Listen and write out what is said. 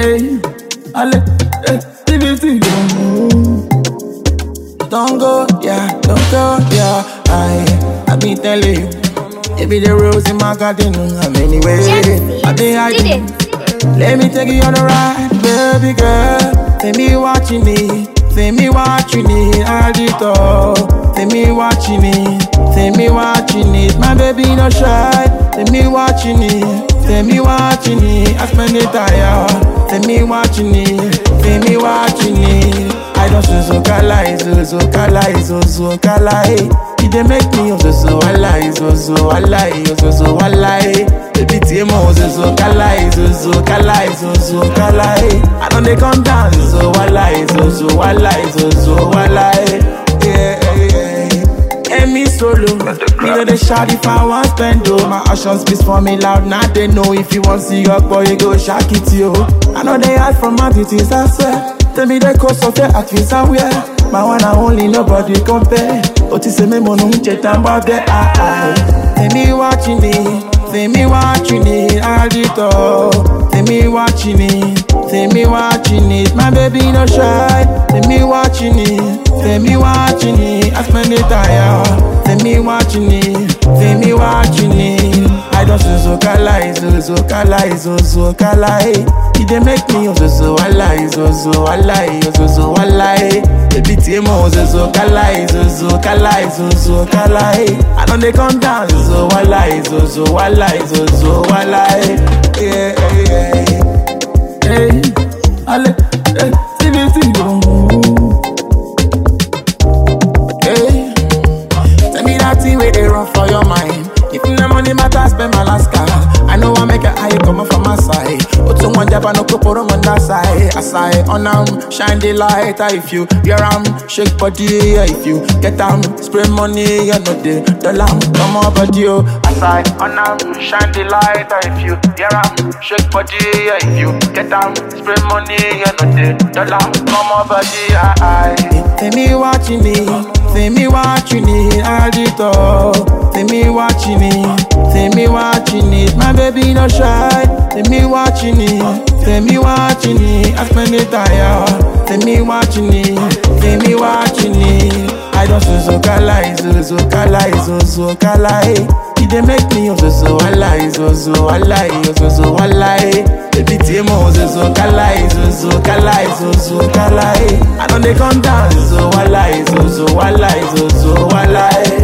Hey, ale, hey, TBT, don't go, yeah, don't go, yeah. I, I been telling you, it be the rose in my garden. I'm anyway, I been hiding. Let me take you on a ride, baby girl. Take me watching it, take me watching it, I did all. Take me watching it, take me watching it. My baby no shy, take me watching it, take me watching it. I spend it tired, take me watching it, take me watching it. I don't so so kala, so so kala, so so kala. It dey make me so so wala, so so wala, so so wala. Baby Timo, so so kala, so so kala, so so kala. I don't dey come down, so wala, so so wala, so so wala. Yeah, yeah. And me solo, me know they shout if I want spend oh My actions speaks for me loud, now they know if you want see your boy, you go shock it yo I know they hide from my duties, I swear Tell me the cause of your actions and where My one and only, nobody compare Otis me mono unche tamba de ah ah Tell me watching it, tell me watching it, I did all Tell me watching it, tell me watching it My baby no shy, tell me watching it Tell me watching it, I spend it tired. Tell me watching it, tell me watching it. I don't so so kala, so so kala, so so kala. It dey make me so so wala, so so wala, so so wala. Baby Timo, so so kala, so so kala, so so kala. I don't dey come down, so wala, so so wala, so so wala. Yeah, yeah, yeah. Hey, ale, hey, TBT, oh. Hey, tell me that thing where they run for your mind. If the money matter, spend my last car. I know I make it high coming from my side. But to one jab, no couple on that side. Aside on them, shine the light. ah, If you hear am, shake body. ah, If you get am, spray money. You know the dollar come on body. oh. Aside on them, shine the light. ah, If you hear am, shake body. ah, If you get am, spray money. You know the dollar come on body. ah, ah. Tell me watching it, tell me watching it, I did all. Tell me watching it, tell me watching it. My baby no shy, tell me watching it, tell me watching it. I spend it tired, tell me watching it, tell me watching it. I don't so so kala, so so kala, so so kala. It dey make me so so wala, so so wala, so so wala. Baby Timo, so so kala, so so kala, so so kala. I don't dey come down, so wala, so so wala, so so wala.